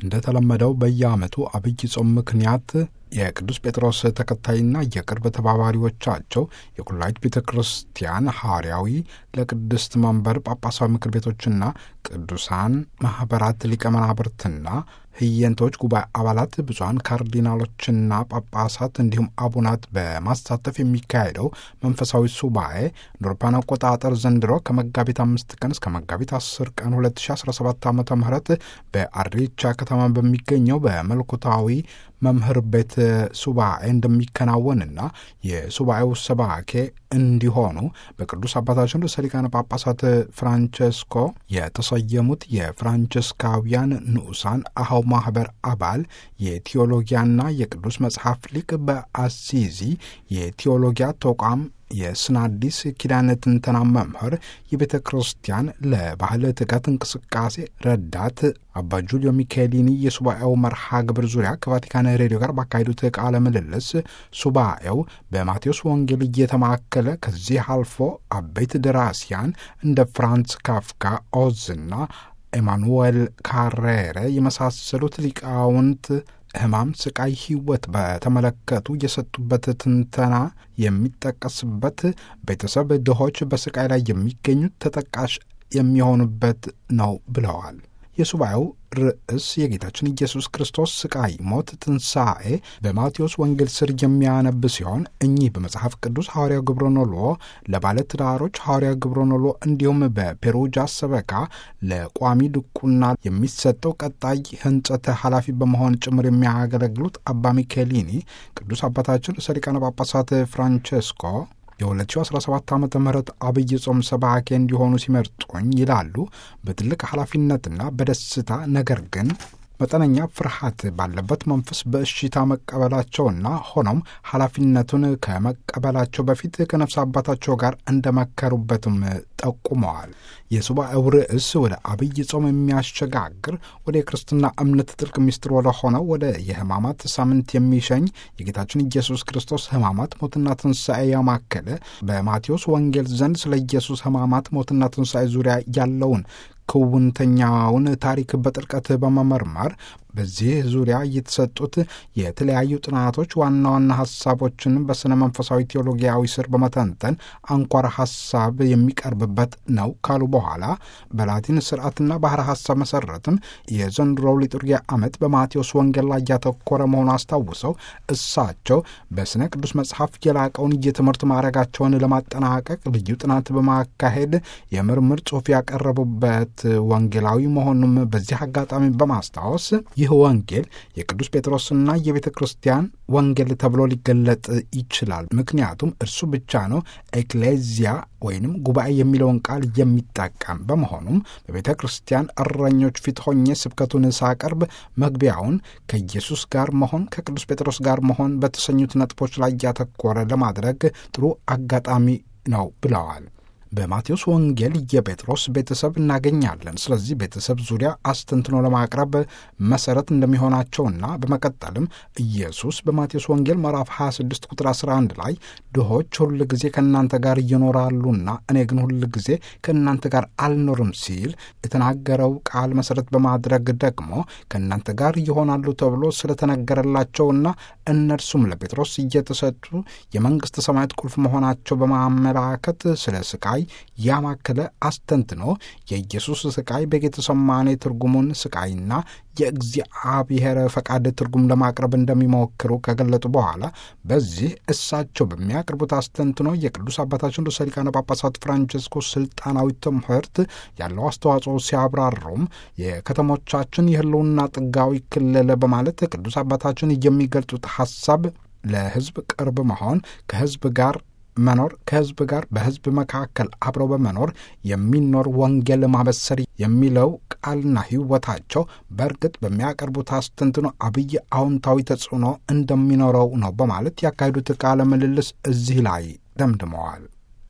እንደተለመደው በየዓመቱ አብይ ጾም ምክንያት የቅዱስ ጴጥሮስ ተከታይና የቅርብ ተባባሪዎቻቸው የቁላይት ቤተ ክርስቲያን ሐዋርያዊ ለቅድስት መንበር ጳጳሳዊ ምክር ቤቶችና ቅዱሳን ማኅበራት ሊቀ መናብርትና ህየንቶች ጉባኤ አባላት ብፁዓን ካርዲናሎችና ጳጳሳት እንዲሁም አቡናት በማሳተፍ የሚካሄደው መንፈሳዊ ሱባኤ እንደ አውሮፓውያን አቆጣጠር ዘንድሮ ከመጋቢት አምስት ቀን እስከ መጋቢት አስር ቀን 2017 ዓ ም በአሬቻ ከተማ በሚገኘው በመለኮታዊ መምህር ቤት ሱባኤ እንደሚከናወንና የሱባኤው ሰባኬ እንዲሆኑ በቅዱስ አባታችን ርዕሰ ሊቃነ ጳጳሳት ፍራንቸስኮ የተሰየሙት የፍራንቸስካውያን ንዑሳን አኀው ማኅበር አባል የቴዎሎጊያና የቅዱስ መጽሐፍ ሊቅ በአሲዚ የቴዎሎጊያ ተቋም የስነ አዲስ ኪዳነ ትንተና መምህር የቤተ ክርስቲያን ለባህል ትጋት እንቅስቃሴ ረዳት አባ ጁልዮ ሚካኤሊኒ የሱባኤው መርሃ ግብር ዙሪያ ከቫቲካን ሬዲዮ ጋር ባካሄዱት ቃለ ምልልስ ሱባኤው በማቴዎስ ወንጌል እየተማከለ ከዚህ አልፎ አበይት ደራሲያን እንደ ፍራንስ ካፍካ ኦዝና ኤማኑዌል ካሬረ የመሳሰሉት ሊቃውንት ሕማም፣ ስቃይ፣ ሕይወት በተመለከቱ የሰጡበት ትንተና የሚጠቀስበት ቤተሰብ ድሆች በስቃይ ላይ የሚገኙት ተጠቃሽ የሚሆኑበት ነው ብለዋል። የሱባኤው ርዕስ የጌታችን ኢየሱስ ክርስቶስ ስቃይ፣ ሞት፣ ትንሣኤ በማቴዎስ ወንጌል ስር የሚያነብ ሲሆን እኚህ በመጽሐፍ ቅዱስ ሐዋርያው ግብረኖሎ ለባለ ትዳሮች ሐዋርያው ግብረኖሎ እንዲሁም በፔሩጃ ሰበካ ለቋሚ ድቁና የሚሰጠው ቀጣይ ሕንጸት ኃላፊ በመሆን ጭምር የሚያገለግሉት አባ ሚኬሊኒ ቅዱስ አባታችን ርዕሰ ሊቃነ ጳጳሳት ፍራንቸስኮ የ2017 ዓ ም አብይ ጾም ሰባኬ እንዲሆኑ ሲመርጡኝ ይላሉ። በትልቅ ኃላፊነትና በደስታ ነገር ግን መጠነኛ ፍርሃት ባለበት መንፈስ በእሽታ መቀበላቸውና ሆኖም ኃላፊነቱን ከመቀበላቸው በፊት ከነፍስ አባታቸው ጋር እንደመከሩበትም ጠቁመዋል። የሱባኤው ርዕስ ወደ አብይ ጾም የሚያሸጋግር ወደ የክርስትና እምነት ጥልቅ ምስጢር ወደ ሆነው ወደ የሕማማት ሳምንት የሚሸኝ የጌታችን ኢየሱስ ክርስቶስ ሕማማት ሞትና ትንሣኤ ያማከለ በማቴዎስ ወንጌል ዘንድ ስለ ኢየሱስ ሕማማት ሞትና ትንሣኤ ዙሪያ ያለውን ክውንተኛውን ታሪክ በጥልቀት በመመርመር በዚህ ዙሪያ የተሰጡት የተለያዩ ጥናቶች ዋና ዋና ሀሳቦችን በስነ መንፈሳዊ ቴዎሎጊያዊ ስር በመተንተን አንኳር ሀሳብ የሚቀርብበት ነው ካሉ በኋላ በላቲን ስርዓትና ባህረ ሀሳብ መሰረትም የዘንድሮው ሊturጊያ ዓመት በማቴዎስ ወንጌል ላይ ያተኮረ መሆኑ አስታውሰው እሳቸው በስነ ቅዱስ መጽሐፍ የላቀውን የትምህርት ማዕረጋቸውን ለማጠናቀቅ ልዩ ጥናት በማካሄድ የምርምር ጽሑፍ ያቀረቡበት ወንጌላዊ መሆኑም በዚህ አጋጣሚ በማስታወስ ይህ ወንጌል የቅዱስ ጴጥሮስና የቤተ ክርስቲያን ወንጌል ተብሎ ሊገለጥ ይችላል። ምክንያቱም እርሱ ብቻ ነው ኤክሌዚያ ወይንም ጉባኤ የሚለውን ቃል የሚጠቀም በመሆኑም በቤተ ክርስቲያን እረኞች ፊት ሆኜ ስብከቱን ሳቀርብ መግቢያውን ከኢየሱስ ጋር መሆን ከቅዱስ ጴጥሮስ ጋር መሆን በተሰኙት ነጥቦች ላይ ያተኮረ ለማድረግ ጥሩ አጋጣሚ ነው ብለዋል። በማቴዎስ ወንጌል የጴጥሮስ ቤተሰብ እናገኛለን። ስለዚህ ቤተሰብ ዙሪያ አስተንትኖ ለማቅረብ መሰረት እንደሚሆናቸውና በመቀጠልም ኢየሱስ በማቴዎስ ወንጌል ምዕራፍ 26 ቁጥር 11 ላይ ድሆች ሁል ጊዜ ከእናንተ ጋር ይኖራሉና እኔ ግን ሁል ጊዜ ከእናንተ ጋር አልኖርም ሲል የተናገረው ቃል መሰረት በማድረግ ደግሞ ከእናንተ ጋር ይሆናሉ ተብሎ ስለተነገረላቸውና እነርሱም ለጴጥሮስ እየተሰጡ የመንግሥተ ሰማያት ቁልፍ መሆናቸው በማመላከት ስለ ስቃይ ያማከለ አስተንትኖ የኢየሱስ ስቃይ በጌተሰማኔ ትርጉሙን ስቃይና የእግዚአብሔር ፈቃድ ትርጉም ለማቅረብ እንደሚሞክሩ ከገለጡ በኋላ በዚህ እሳቸው በሚያቀርቡት አስተንትኖ የቅዱስ አባታችን ርዕሰ ሊቃነ ጳጳሳት ፍራንቸስኮ ስልጣናዊ ትምህርት ያለው አስተዋጽኦ ሲያብራሩም የከተሞቻችን የሕልውና ጥጋዊ ክልል በማለት ቅዱስ አባታችን የሚገልጹት ሐሳብ ለሕዝብ ቅርብ መሆን ከሕዝብ ጋር መኖር ከሕዝብ ጋር በሕዝብ መካከል አብረው በመኖር የሚኖር ወንጌል ማበሰር የሚለው ቃልና ሕይወታቸው በእርግጥ በሚያቀርቡት አስተንትኖ አብይ አዎንታዊ ተጽዕኖ እንደሚኖረው ነው በማለት ያካሄዱት ቃለ ምልልስ እዚህ ላይ ደምድመዋል።